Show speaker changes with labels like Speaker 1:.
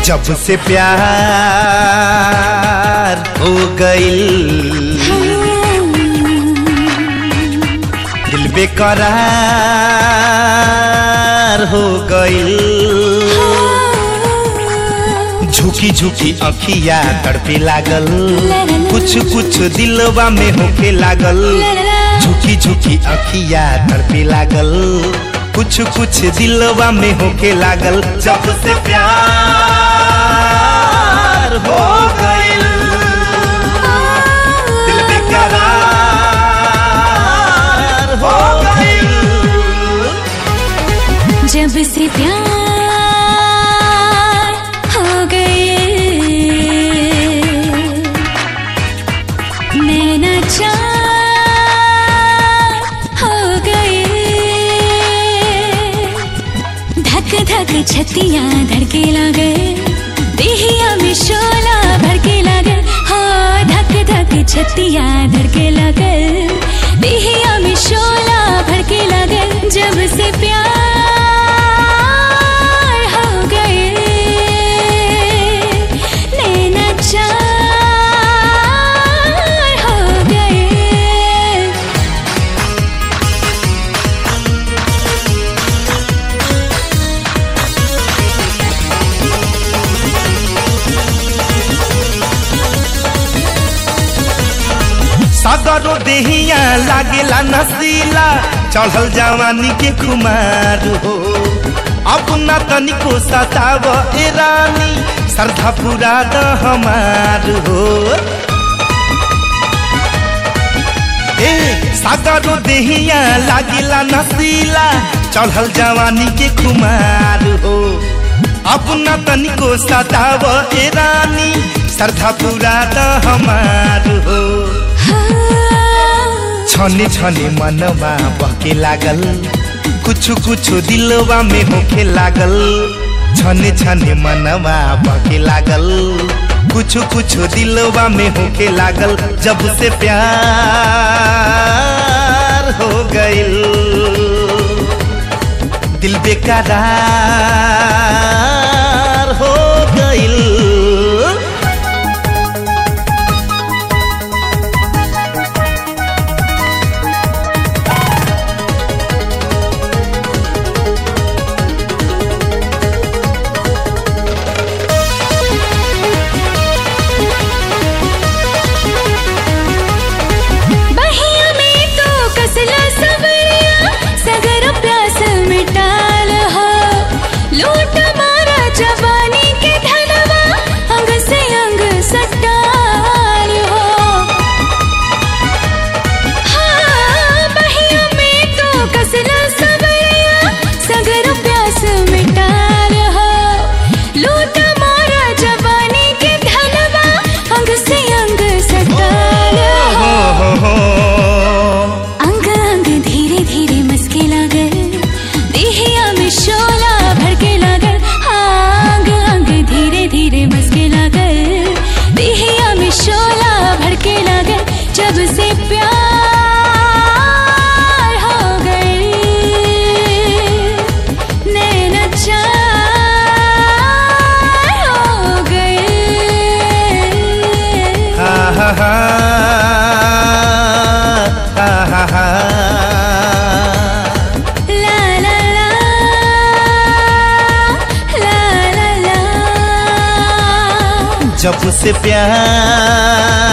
Speaker 1: जब से प्यार हो गईल दिल बेकरार हो गईल झुकी झुकी अखिया तड़पे लागल कुछ कुछ दिलवा में होके लागल झुकी झुकी अखिया तड़पे लागल कुछ कुछ दिलवा में होके लागल जब से प्यार हो गईल दिल बेकरार हो गईल
Speaker 2: जब से प्यार हो गए नैना चार हो गए धक धक छतिया धड़के लगे देहिया में शोला भड़के लगे हो धक धक छतिया धड़के लगे देहिया में शोला भड़के लगे जब से प्यार हो गए नैना चार हो गए
Speaker 1: सागरो देहिया लागेला नसीला चढ़ल जवानी के खुमार हो अब न तनिको सताव ए रानी श्रद्धा पूरा द हमार हो ए सागरो देहिया लागेला नसीला चढ़ल जवानी के खुमार हो अब न तनिको सताव ए रानी श्रद्धा पूरा द हमार हो छने छने मनवा बहके लागल कुछ कुछ दिलवा में होके लागल छने छने मनवा बहके लागल कुछ कुछ दिलवा में होके लागल जब से प्यार हो गईल दिल बेकरार हो गईल
Speaker 2: बहिया में तो कसला सबरिया सगर प्यास मिटाल हो लूट मारा जवानी के धनवा अंग से अंग सटाल हो हाँ बहिया में तो कसला सबरिया सगर प्यास मिटाल हो लूट मारा जवानी के धनवा अंग से अंग सटाल हो
Speaker 1: हो हो
Speaker 2: अंग अंग धीरे धीरे मस्के लागल देहिया में शोला भड़के लागल हाँ, अंग अंग धीरे धीरे मस्के लागल देहिया में शोला भड़के लागल जब से प्यार हो गए नैना चार हो गए
Speaker 1: हा हा हा हा हा हा
Speaker 2: ला ला ला ला ला ला
Speaker 1: जब से प्यार